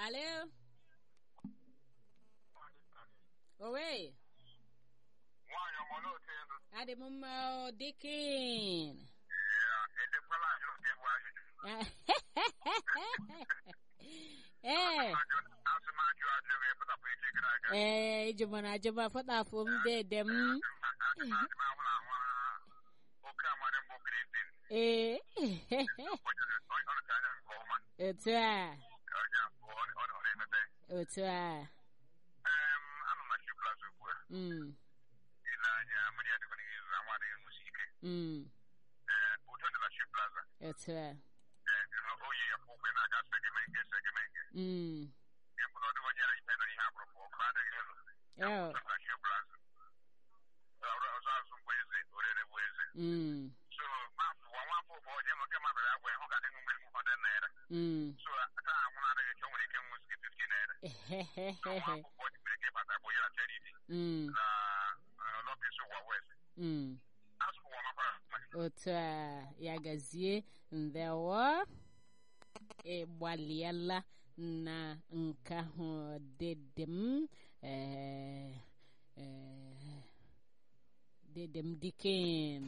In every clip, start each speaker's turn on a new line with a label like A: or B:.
A: Alo. Owe.
B: nwaanyị ọmọ n'otu elu
A: Adị m mma o, Dikin.
B: edekwala ajụ nke bụ ajụjụ
A: Ee.
B: asị m ajụ ajụ wee pụtapụ echi gara aga
A: Ee, ijumana ajuma fọtafụ m dede m.
B: asị m ahụ na ahụ oke amarị mbụ gritin
A: Ee.
B: ọ rụcha anya nke ọma
A: Otu a.
B: onye abụọ ọ na-emepe
A: Otu a.
B: Em, anọ m na shi plaza ugbu a
A: Mm.
B: ile anya mmiri adịkwa n'izu anwa adịghị nwụsi ike
A: Mm.
B: Ee, udo dị na shi plaza
A: Otu a.
B: Ee, oyi ya kwụ ụgwọ na-aga segemenge segemenge
A: Mm.
B: ya bụ na ọ dịghị onye na ihe mere ihe akpụrụ pụ ọkụ adịghị elu
A: Oh.
B: na shi plaza ọzọ azụ mgbe eze orere bụ eze
A: Mm.
B: so mafụ nwafọ bụ onye nwoke mabara agwa ịhụ ga adịghị mmiri mụfọdụ naira
A: Mm.
B: so taa anwụ na-adịghị eche nwere ike nwụ sike 50 naira so nwa akwụkwọ dị nwere ike bata bụ ya na charity
A: Mm.
B: na lọkịsị ụwa west
A: Mm.
B: asụ ụwa makwara
A: otu a ya gazie ndewo ịgbalịala na nke ahụ dede m ee, ee, dede m dikin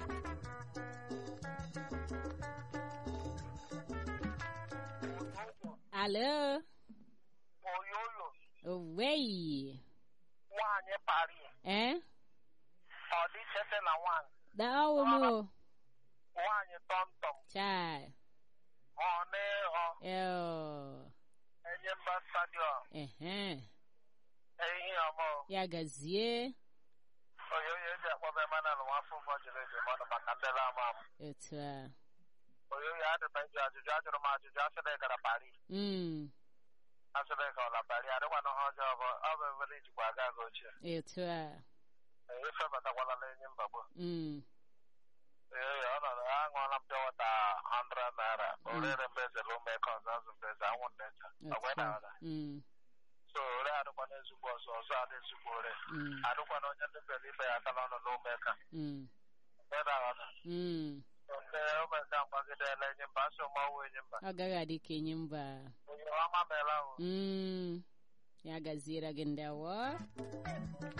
A: alo
C: oyoyo
A: owei
C: nwaanyị pari
A: eh
C: ọ dị chete na nwaanyị
A: dawo m o
C: nwaanyị tọmtọm
A: chai
C: ọ n'ịghọ
A: eo
C: enye mba stadiọm
A: ehe
C: ehi ọmụ
A: ya gazie
C: oyoyo eji akpọba emanal nwafọ ụfọ jiri eji mmadụ maka ndela ama m
A: otu a
C: oyoyo adịba iji ajụjụ ajụrụ m ajụjụ asịrị gara pari
A: mm.
C: asịrị ka ọla pari adịkwana ha ọjọọ bụ ọ bụ ebere ijikwa aga aga ochie
A: otu a
C: ife batakwala na enyi mbagbo
A: mm.
C: oyoyo ọ nọrọ aṅụọla m pịawata 100 naira orere mbeze lume ka ọzọ azụ mbeze anwụ nnecha ọgwa
A: otu a
C: na
A: mm.
C: so ore adịkwana ezigbo ọzọ ọzọ adị ezigbo ore
A: Mm.
C: adịkwana onye ndị bere ibe ya aka n'ọnụ n'ume ka
A: Mm.
C: mgbe aghọta
A: Mm.
C: ndị omeka mgbagidela enyi mba asị ụmọwụ enyi mba
A: ọ gaghị adị ka enyi mba
C: onye ọma meela ahụ
A: mm. ya gaziere gị ndewo